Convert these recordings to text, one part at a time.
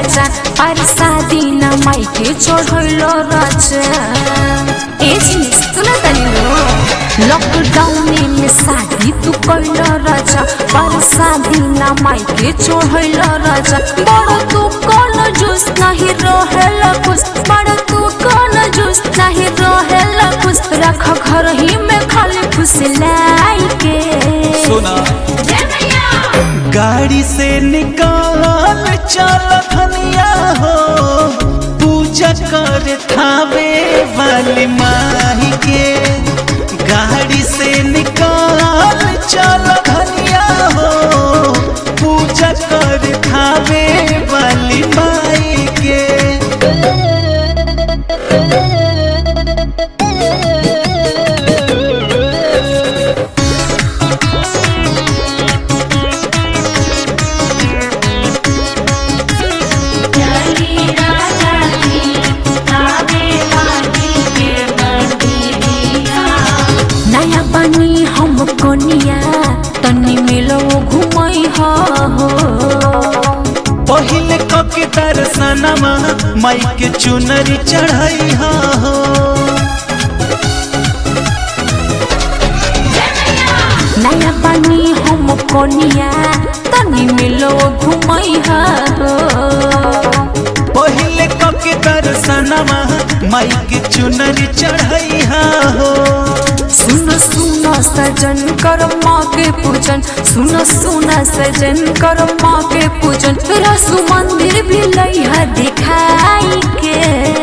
राजा पर शादी न माई के चढ़ैलो राजा ए जी सुन तनी लॉकडाउन में शादी तू कैलो राजा पर शादी न माई के चढ़ैलो राजा बड़ तू कौन जूस नहीं रहेला खुश बड़ तू कौन जूस नहीं रहेला खुश रख घर ही में खाली खुश लाई के सुना गाड़ी से निकाल चल धनिया हो पूजा कर थावे वाली माही के गाड़ी से निकाल चल धनिया हो पूजा कर थावे वाली माई के नया बनी हम कोनिया तनी मिलो घुमई हो पहिले कके दर्शनमा माई के चुनरी चढ़ाई हो नया बनी हम कोनिया तनी मिलो घुमई हो पहिले कके दर्शनमा माई के चुनरी चढ़ाई हो सुन सुन सजन कर माँ के पूजन सुन सुन सजन कर माँ के पूजन रसु मंदिर भी लइहा दिखाई के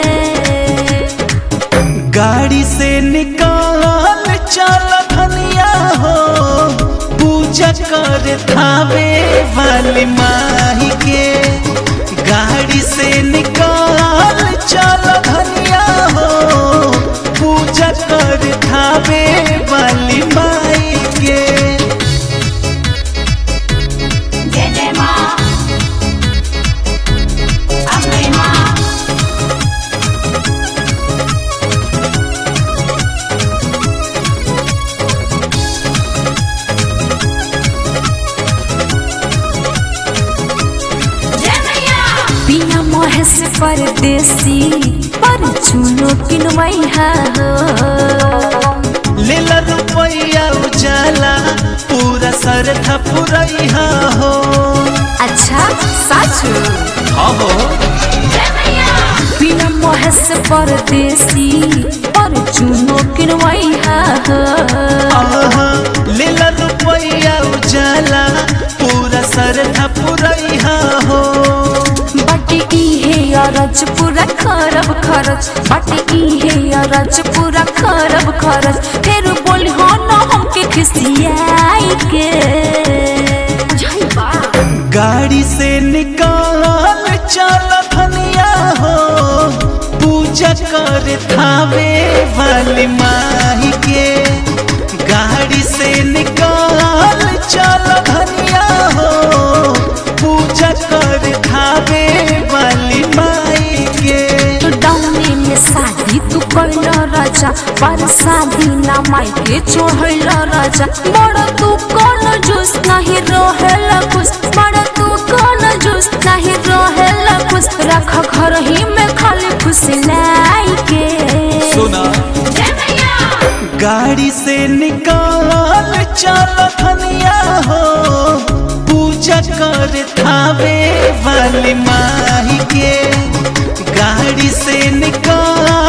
गाड़ी से निकाल चल धनिया हो पूजा कर थावे वाली माही के गाड़ी से निकाल चल धनिया हो पूजा कर थावे वाली माई के जय जय माँ अम्बे माँ पिया महेश परदेसी पर चुनो किनवई हो लेला रुपया उजाला पूरा सर थपुरैया हो अच्छा सच हो पिया महेश परदेसी पर चुनो किनवई हो आहा, लेला रुपया उजाला पूरा सर थपुरैया हो बट इहे अरज पूरा खरब खरच बट इहे अरज पूरा खरब खरच फिर बोल हो न हमके खिसियाई के गाड़ी से निकाल चल धनिया हो पूजा कर थावे वाली माही के गाड़ी से निकाल चल धनिया हो पूजा कर थावे वाली माई के तो डाउनी में शादी तू कैल राजा पर शादी ना माई के चढ़ल राजा बड़ तू कौन जूस नहीं रहेला खुश बड़ तू कौन जूस नहीं रहेला खुश रख घर ही में खाली खुश लाई के सुना गाड़ी से निकाल चल धनिया हो पूजा कर थावे वाली माही के गाड़ी से निकाल